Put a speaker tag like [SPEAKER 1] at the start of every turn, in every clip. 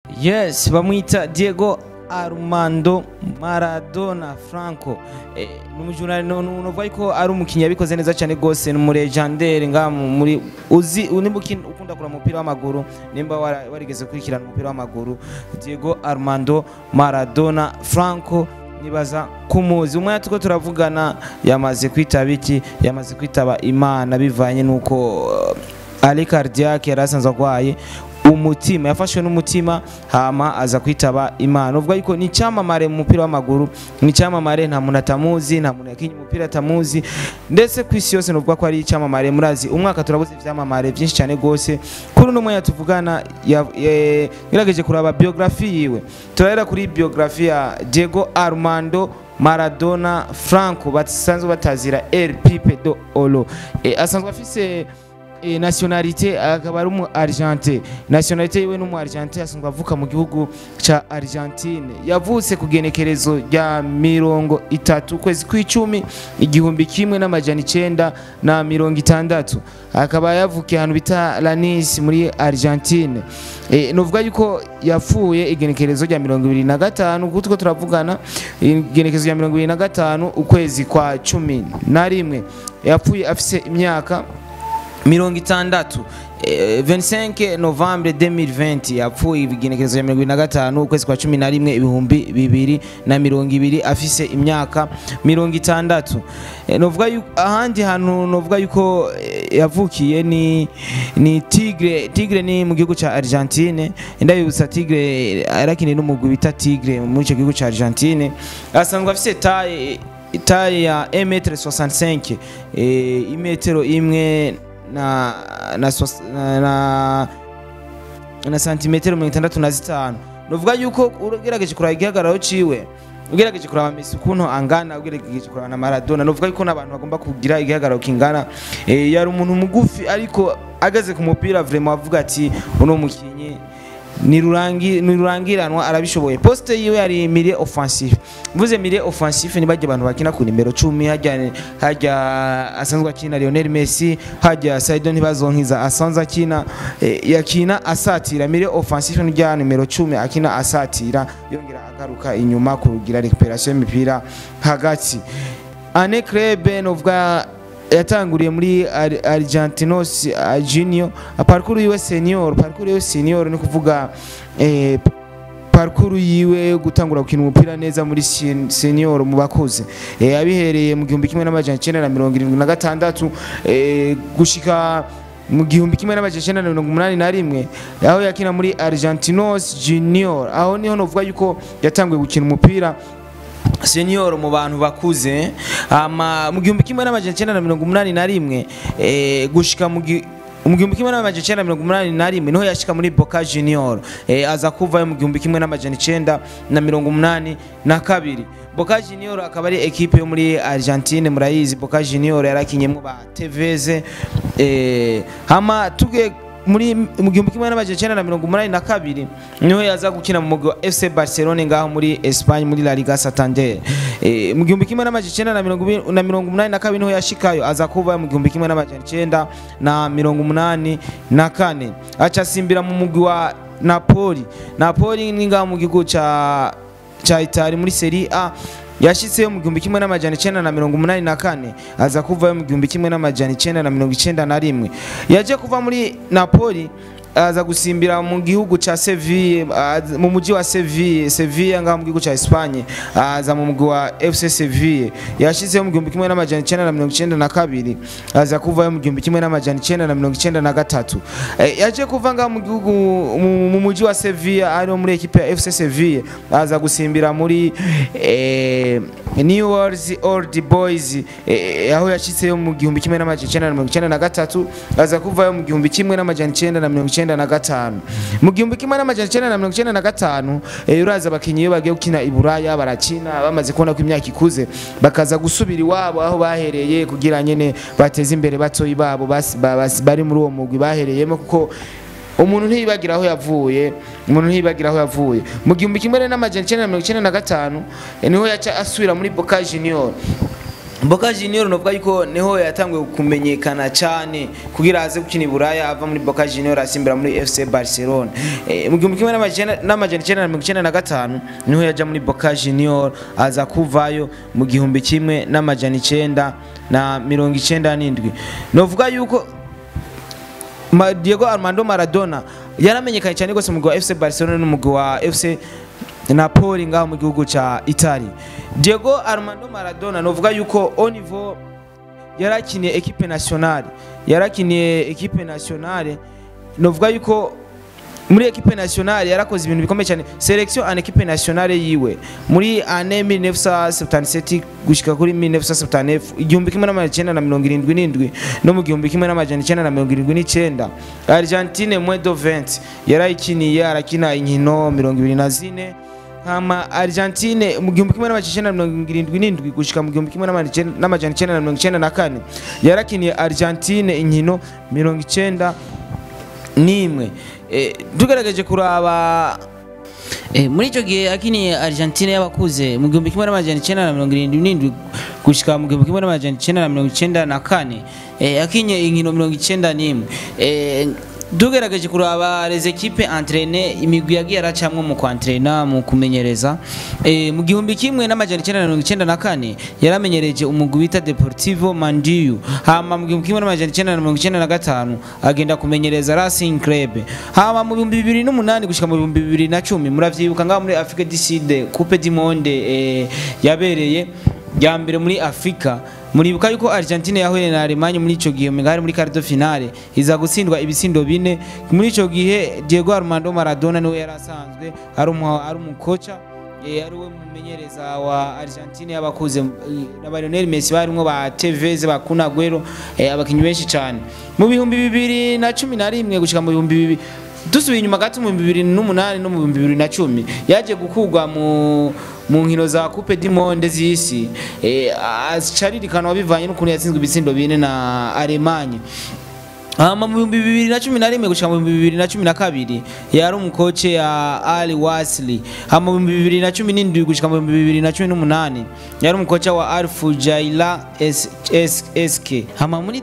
[SPEAKER 1] yes bamwita diego armando maradona franco eh, numujurali nuvuga ko ari umukinnyi yabikoze neza cyane rwose ni umurejandere nga muri uzi nimba ukin- ukunda kureba umupira w'amaguru nimba wara- warigeze gukurikirana umupira w'amaguru diego armando maradona franco nibaza kumuzi umwanya tuko turavugana yamaze kwitaba iki yamaze kwitaba imana bivanye n'uko uh, ari cardiaque yari asanzwe arwaye umutima yafashwe n'umutima hama aza kwitaba imana uvuga yuko ni icyamamare mu mupira w'amaguru ni icyamamare nta muntu atamuzi nta muntu yakinnye umupira atamuzi ndetse ku isi yose nuvuga ko ari icyamamare murazi umwaka turabuze ibyamamare byinshi cyane rwose kuri uno mwanya tuvugana ya- eh, ngerageje kuraba biografi yiwe turahera kuri biografi ya diego armando maradona franco basanzwe batazira el pipe do olo Eh, asanzwe afise e, nationalité akaba ari umu argentine nationalité yiwe n'umu argentine asanzwe avuka mu gihugu ca argentine yavutse ku genekerezo rya mirongo itatu ukwezi kw'icumi igihumbi kimwe n'amajana icenda na mirongo itandatu akaba yavukiye ahantu bita lanis muri argentine e, novuga yuko yapfuye igenekerezo rya mirongo ibiri na gatanu kuko turiko turavugana igenekerezo rya mirongo ibiri na gatanu ukwezi kwa cumi na rimwe yapfuye afise imyaka mirongo itandatu Eh, 25 novembre 2020 yapfuye igenekerezo ya mirongo ibiri na gatanu ukwezi kwa cumi na rimwe ibihumbi bibiri na mirongo ibiri afise imyaka mirongo itandatu Eh, novuga yuko ahandi hantu novuga yuko eh, yavukiye ni ni tigre tigre ni mu gihugu ca argentine ndabibutsa tigre arakiniye n'umugwi bita tigre muri ico gihugu ca argentine asanzwe afise taye taye ya 1m65 eh, imetero imwe na na, sos- na, na na santimetero mirongo itandatu na zitanu nuvuga yuko ugerageje kuraba igihagararo ciwe ugerageje kuraba Messi ukuntu angana ugerageje kuraba na Maradona nuvuga yuko n'abantu bagomba kugira igihagararo kingana eh, yari umuntu mugufi ariko ageze ku mupira vraiment avuga ati uno mukinyi ni rurangi ni rurangiranwa arabishoboye poste yiwe yari milieu offensif mvuze milieu offensif ni bajya abantu bakina ku nimero 10 hajya hajya asanzwe akina Lionel Messi hajya Saidon ntibazonkiza asanzwe akina eh, yakina asatira milieu offensif ni rya nimero 10 akina asatira yongera agaruka inyuma kurugira recuperation y'imipira hagati ane krebe novuga yatanguriye muri Ar- Argentinos uh, Junior parcours yiwe senior parcours yiwe senior ni kuvuga eh, parcours yiwe yo gutangura gukina umupira neza muri sen- senior mu bakuze eh, abihereye mu gihumbi kimwe n'amajana icenda na mirongo irindwi na gatandatu eh, gushika mu gihumbi kimwe n'amajana icenda na mirongo umunani na rimwe aho yakina muri Argentinos Junior aho niho novuga yuko yatanguye gukina umupira senior mu bantu bakuze ama mu gihumbi kimwe n'amajana icenda na mirongo umunani na rimwe eh, gushika mu gi- mu gihumbi kimwe n'amajana icenda na mirongo umunani na rimwe niho yashika muri Boca Junior eh, aza kuvayo mu gihumbi kimwe n'amajana icenda na mirongo umunani na kabiri Boca Junior akaba ari ekipe yo muri Argentine murayizi Boca Junior yarakinyemo ba Tevez eh, hama tuge muri mu gihumbi kimwe n'amajana icenda na mirongo umunani na kabiri niho yaza gukina mu mugwi wa FC Barcelone ngaho muri Espagne muri La Liga Santander e, mu gihumbi kimwe n'amajana icenda na mirongo ibiri- na mirongo umunani na kabiri niho yashikayo aza kuva mu gihumbi kimwe n'amajana icenda na mirongo umunani na kane aca asimbira mu mugwi wa Napoli Napoli ni ngaho mu gihugu ca ca Itali muri Serie A yashitseyo mu gihumbi kimwe n'amajana icenda na mirongo umunani na kane aza kuvayo mu gihumbi kimwe n'amajana icenda na mirongo icenda na rimwe yaje kuva muri napoli aza gusimbira mu gihugu ca Seville aza- mu muji wa Seville Seville ngaho mu gihugu ca Espagne aza mu mugwi wa FC Seville yashizeho mu gihumbi kimwe n'amajana icenda na mirongo icenda na kabiri aza kuvayo mu gihumbi kimwe n'amajana icenda na mirongo icenda na gatatu Eh, yaje kuva ngaho mu gihugu mu- mu muji wa Seville ari muri ekipe ya FC Seville aza gusimbira muri eh, New Orleans Old Boys eh, aho yashitseyo mu gihumbi kimwe n'amajana icenda na mirongo icenda na gatatu aza kuvayo mu gihumbi kimwe n'amajana icenda na mirongo icenda na gatanu mu gihumbi kimwe n'amajana icenda na mirongo icenda na gatanu eh, uraza abakinyi iyo bagiye gukina i Buraya barakina bamaze kubona ko imyaka ikuze bakaza gusubira iwabo aho bahereye kugira nyene bateze imbere batoyi babo basi- ba- basi- bari muri uwo mugwi bahereyemo kuko umuntu ntiyibagira aho yavuye umuntu ntiyibagira aho yavuye mu gihumbi kimwe n'amajana icenda na mirongo icenda na gatanu eh, niho yaca asubira muri Boca Junior Boca Junior novuga yuko niho yatanguye kumenyekana cyane kugira aze gukina i Buraya ava muri Boca Junior asimbira muri FC Barcelona eh, mu gihumbi kimwe n'amajana n'amajana icyenda na mirongo icyenda na gatanu niho yaja muri Boca Junior aza kuvayo mu gihumbi kimwe n'amajana icyenda na mirongo icyenda n'indwi novuga yuko Ma- Diego Armando Maradona yaramenyekanye cyane rwose mu mugwi wa FC Barcelona n'umugwi wa FC Napoli ngaho mu gihugu ca Italy. Diego Armando Maradona novuga yuko au niveau yarakiniye equipe nationale yarakiniye equipe nationale novuga yuko muri equipe nationale yarakoze ibintu bikomeye cyane selection en equipe nationale yiwe muri ane 1977 gushika kuri 1979 igihumbi kimwe n'amajana icyenda na mirongo irindwi n'indwi no mu gihumbi kimwe n'amajana icyenda na mirongo irindwi n'icyenda Argentine mwedo 20 yarayikiniye arakina inkino mirongo ibiri na zine hama Argentine mu gihumbi kimwe n'amajana icyenda na mirongo irindwi n'indwi gushika mu gihumbi kimwe n'amajana icyenda na mirongo icyenda na kane yarakiniye Argentine inkino mirongo icyenda n'imwe Eh, tugerageje kuraba
[SPEAKER 2] Eh, muri icyo gihe akiniye Argentine y'abakuze mu gihumbi kimwe n'amajana icyenda na mirongo irindwi n'indwi gushyika mu gihumbi kimwe n'amajana icyenda na mirongo icyenda na kane eh, akinye inkino mirongo icyenda n'imwe eh, tugerageje kuraba les equipe entraîne imigwi yagiye aracamwo mu kwantrena mu kumenyereza eh, mu gihumbi kimwe n'amajana icyenda na mirongo icyenda na kane yaramenyereje umugwi bita Deportivo Mandiu hama mu gihumbi kimwe n'amajana icyenda na mirongo icyenda na gatanu agenda kumenyereza Racing Club hama mu bihumbi bibiri n'umunani gushika mu bihumbi bibiri na cumi muravyibuka ngaho muri Afrique du Sud Coupe du Monde eh, yabereye ya mbere muri Afrika muribuka yuko Argentine yahuye na Allemagne muri ico gihe mengari muri quart de finale iza gutsindwa ibitsindo bine muri ico gihe Diego Armando Maradona niwe yarasanzwe ari umu ari umukocha eh, ari we mumenyereza wa Argentine y'abakuze eh, na ba Lionel Messi barimwo ba Tevez ba Kun Agüero eh, abakinyi benshi cyane mu bihumbi bibiri na cumi na rimwe gushika mu bihumbi bibiri dusubiye inyuma gato mu bihumbi bibiri n'umunani no mu bihumbi bibiri na cumi yaje gukurwa mu mu nkino za coupe du monde z'isi eh, acaririkanwa bivanye n'ukuntu yatsinzwe ibitsindo bine na Allemagne hama mu bihumbi bibiri na cumi na rimwe gushika mu bihumbi bibiri na cumi na kabiri yari umukoce ya Ali Wasli hama mu bihumbi bibiri na cumi n'indwi gushika mu bihumbi bibiri na cumi n'umunani yari umukoca wa Alfu Jaila S- S- SK hama muri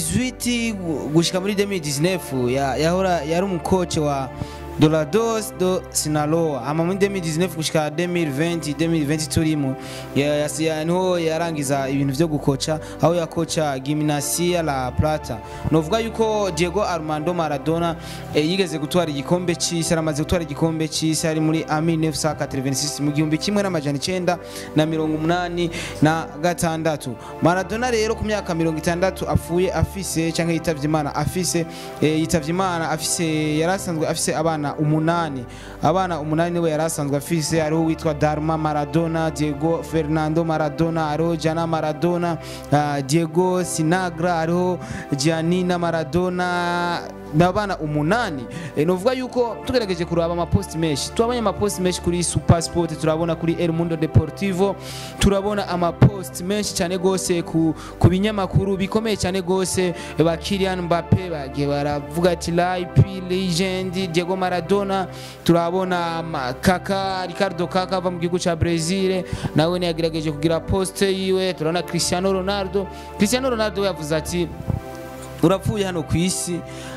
[SPEAKER 2] 2018 gu- gushika muri 2019 ya- yahora yari umukoce wa Dorados do Sinaloa ama muri 2019 gushika 2020 2020 turimo ya- ya- ya- niho yarangiza ibintu vyo gukoca aho yakoca Gimnasia La Plata novuga yuko Diego Armando Maradona eh, yigeze gutwara igikombe c'isi aramaze gutwara igikombe c'isi ari muri a 1986 mu gihumbi kimwe n'amajana icenda na mirongo umunani na gatandatu Maradona rero ku myaka mirongo itandatu apfuye afise canke yitavye Imana afise eh, yitavye Imana afise yarasanzwe afise abana umunani abana umunani niwe yarasanzwe afise hariho witwa Darma Maradona Diego Fernando Maradona hariho Jana Maradona uh, Diego Sinagra hariho Giannina Maradona n'abana umunani e, novuga yuko tugerageje kuraba amaposti menshi turabonye amaposti menshi kuri Super Sport turabona kuri El Mundo Deportivo turabona amaposti menshi cyane gose ku, ku binyamakuru bikomeye cyane gose ba Kylian Mbappe bagiye baravuga ati life legend Diego Maradona turabona ma- Kaka Ricardo Kaka ava mu gihugu ca Brazil nawe ne yagerageje kugira poste yiwe turabona Cristiano Ronaldo Cristiano Ronaldo yavuze ati urapfuye hano ku isi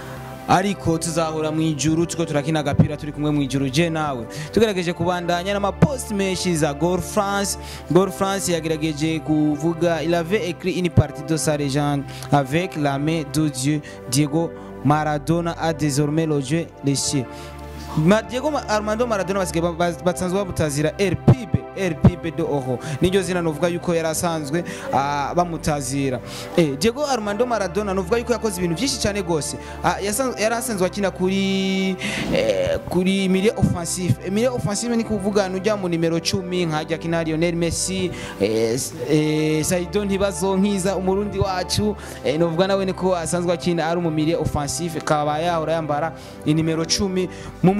[SPEAKER 2] ariko tuzahura mu ijuru tuko turakina agapira turi kumwe mu ijuru je nawe tugerageje kubandanya n'amapost menshi za Gol France Gol France yagerageje kuvuga il avait écrit une partie de sa légende avec la main de Dieu Diego Maradona a désormais logé les cieux Ma Diego Ma- Armando Maradona basigaye ba- ba- basanzwe babutazira El Pibe El Pibe de Oro niryo zina novuga yuko yari asanzwe ah, bamutazira eh, Diego Armando Maradona novuga yuko yakoze ibintu byinshi cyane gose Ah, yasan- yari asanzwe akina kuri eh, kuri milieu offensif Eh, milieu offensif ni kuvuga nujya mu nimero 10 nkajya kina Lionel Messi eh, s- eh, Saido Ntibazonkiza umurundi wacu eh, novuga nawe niko asanzwe akina ari mu milieu offensif kaba yahora yambara inimero 10 mu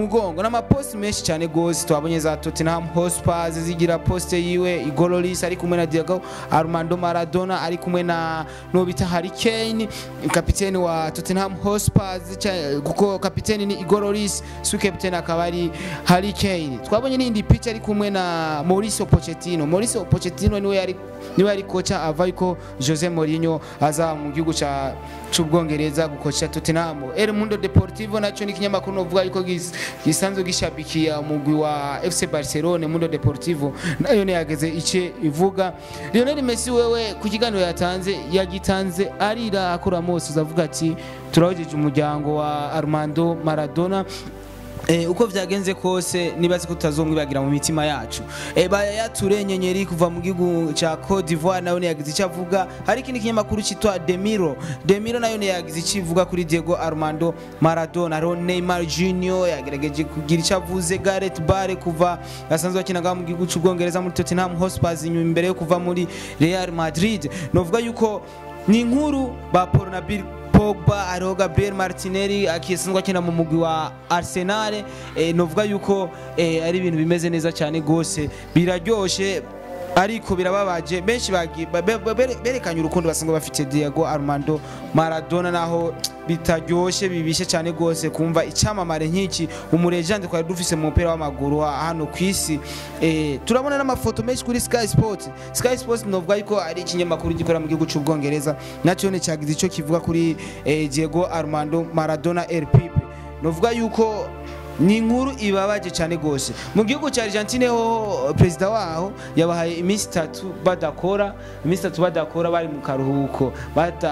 [SPEAKER 1] mugongo n'amaposti menshi cyane gose twabonye za Tottenham Hotspur zigira poste yiwe Igor Lloris ari kumwe na Diego Armando Maradona ari kumwe na no bita Harry Kane kapiteni wa Tottenham Hotspur zica- kuko kapiteni ni Igor Lloris su kapiteni akaba ari Harry Kane twabonye n'indi picha ari kumwe na Mauricio Pochettino Mauricio Pochettino niwe yari niwe yari kocha ava yuko Jose Mourinho aza mu gihugu ca c'ubwongereza gukocha Tottenham El Mundo Deportivo naco ni kinyamakuru novuga yuko gis- gisanzwe gishabikiya umugwi wa FC Barcelona Mundo Deportivo nayo ne yageze ice ivuga Lionel Messi wewe ku kiganiro yatanze yagitanze arira akora mose uzavuga ati turahojeje umuryango wa Armando Maradona Eh, uko vyagenze kose nibaze ko tutazomwibagira mu mitima yacu eh, bayature nyenyeri kuva mu gihugu ca Cote d'Ivoire nayo yagize icyo avuga hari ikindi kinyamakuru citwa Demiro Demiro nayo yagize icyo ivuga kuri Diego Armando Maradona hariho Neymar Junior yagerageje kugira icyo avuze Gareth Bale kuva asanzwe akinaga mu gihugu c'ubwongereza muri Tottenham Hotspur inyuma imbere yo kuva muri Real Madrid novuga yuko ni inkuru ba Paul na Bill Pogba hariho Gabriel Martinelli akisanzwe akina mu mugwi wa Arsenal eh, novuga yuko eh, ari ibintu bimeze neza cyane gose biraryoshe ariko birababaje benshi bagi- ba- be- be- berekanye urukundo basanzwe bafite Diego Armando Maradona naho bitaryoshe bibishe cyane gose kumva icyamamare nk'iki umurejande twari dufise mu mupira w'amaguru ha- hano ku isi eh, turabona n'amafoto menshi kuri Sky Sport Sky Sport novuga yuko ari ikinyamakuru gikorera mu gihugu cy'ubwongereza nacyo ne cyagize icyo kivuga kuri eh, Diego Armando Maradona El Pipe novuga yuko ni inkuru ibabaje cyane gose mu gihugu cya Argentine ho perezida waho yabahaye iminsi itatu badakora iminsi itatu badakora bari mu karuhuko bata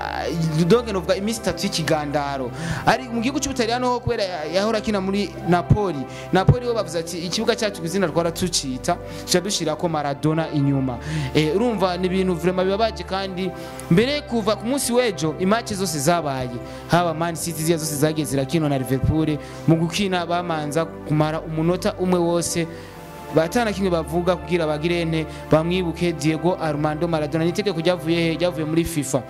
[SPEAKER 1] donc novuga iminsi itatu y'ikigandaro ari mu gihugu cy'ubutaliyano ho kubera yahora akina muri Napoli Napoli ho bavuze ati ikibuga cyacu izina twara tucita tuca dushira ko Maradona inyuma eh, urumva ni ibintu vraiment bibabaje kandi mbere kuva ku munsi w'ejo imatch zose zabaye haba Man City ziya zose zagiye zirakino na Liverpool mu gukina bamanza kumara umunota umwe wose batana kimwe bavuga kugira bagirene bamwibuke Diego Armando Maradona nitegeko ryavuye he ryavuye muri FIFA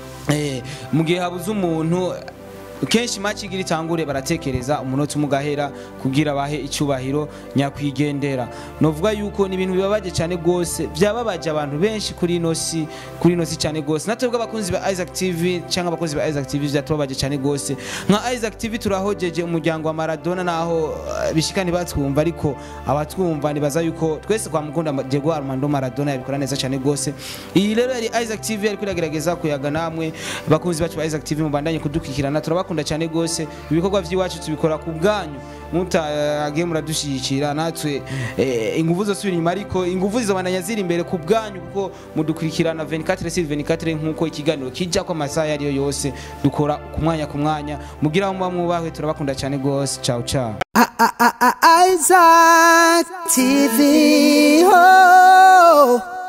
[SPEAKER 1] eh, mu gihe habuze umuntu kenshi match igira itangure baratekereza umunota umwe ugahera kugira bahe icyubahiro nyakwigendera novuga yuko ni ibintu bibabaje cyane gose byababaje abantu benshi kuri ino si kuri ino si cyane gose natwebwe abakunzi ba Isaac TV cyangwa abakunzi ba Isaac TV byatubabaje cyane gose nka Isaac TV turahojeje umuryango wa Maradona naho eh, bishika ntibatwumva ariko abatwumva nibaza yuko twese kwa mukunda Diego Armando Maradona yabikora neza cyane gose iyi rero yari Isaac TV ariko iragerageza kuyaga namwe bakunzi bacu ba Isaac TV mubandanye kudukurikirana turabakunda cyane gose ibikorwa by'iwacu tubikora ku bwanyu mutagiye muradushyigikira natwe eh, ingufu zosubira inyuma ariko ingufu zizobandanya ziri imbere ku bwanyu kuko mudukurikirana 24 sur 24 nk'uko ikiganiro kijya ko amasaha iyo ariyo yose dukora ku mwanya ku mwanya mugira aho muba mwubahwe turabakunda cyane gose ciao ciao
[SPEAKER 3] Isaac TV. Oh.